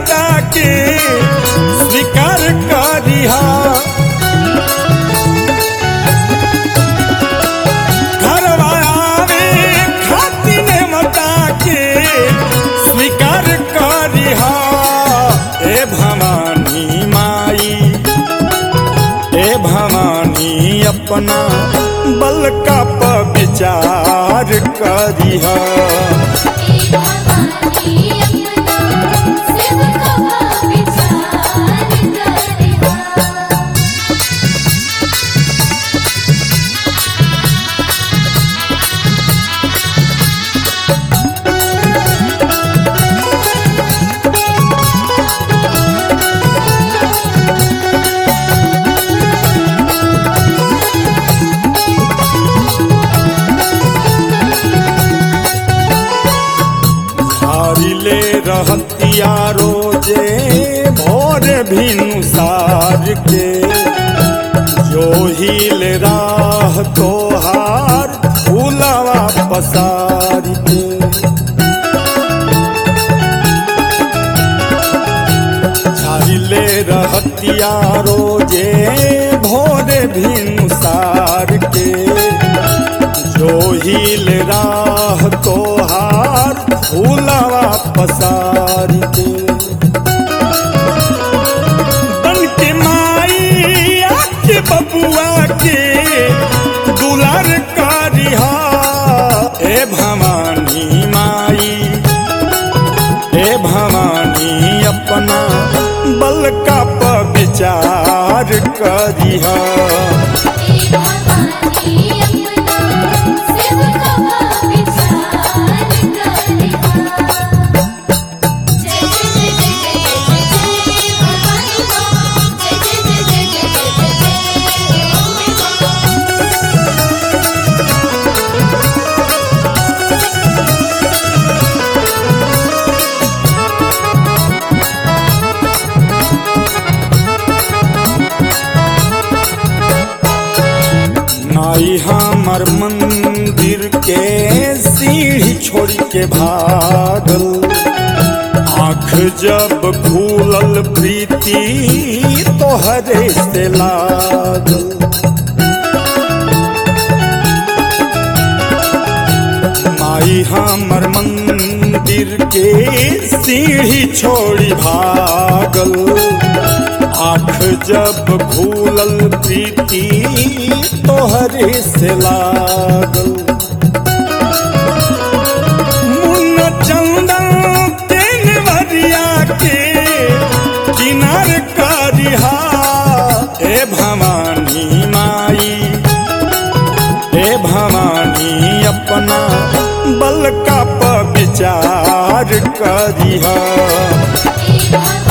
नेवता के स्वीकार करिहा घरवा आवे खातिर नेवता के स्वीकार करिहा ए भवानी माई ए भवानी अपना बल का प विचार करिहा भवानी अपना सेवका विचार करिहा हारिले रहतिया रोजे भोर भिनुसार के जो हिल राह तोहार फूलवा पसार के झारिले रहतिया रोजे भोर भिनुसार के जो हिल राह तोहार फूलवा पसार के बन के माई आके बबुआ के दुलार करिहा ए भवानी माई ए भवानी अपना बल का प विचार करिहा भवानी अपना सेवका विचार करिहा जय जय जय जय जय जय भवानी मां जय जय जय जय जय जय जय अम्बे मां नाई हमर मंदिर के सीढ़ी छोड़ के भागल आँख जब खुलल प्रीति तोहरे से लागल माई हमर मंदिर के सीढ़ी छोड़ी भागल आँख जब खुलल प्रीति तोहरे से लागल मुन्न चंदन तेन वरिया के किनार करिहा ए भवानी माई ए भवानी अपना बल का प विचार करिहा भवानी